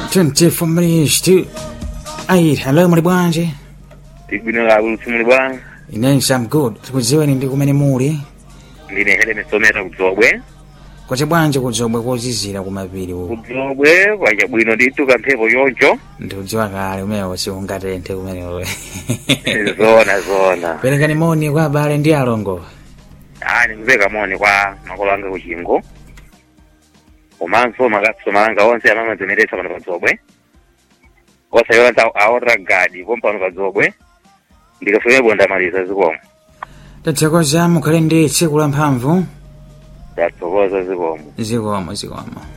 24 minutes to 8 hello muli bwanji tigwino la ulutsi muli bwanji inenso am good tikudziweni ndi kumene muli ndine heleme somera kudzobwe kwacha bwanji kudzobwe kozizira kumapiri uku kudzobwe kwacha bwino ndithu kamphepo choncho ndikudziwa kale umenewo siungatenthe kumenewo zona zona perekani moni kwa abale ndi alongo ah ndikupeka moni kwa makolo anga kuchingo komanso makasitoma anga onse amene amadzimeretsa pano padzobwe osayona aorra gadi pompano padzobwe ndikafika ndamaliza zikomo tathokoza mukhale ndi tsiku la mphamvu ndathokoza zikomo zikomo zikomo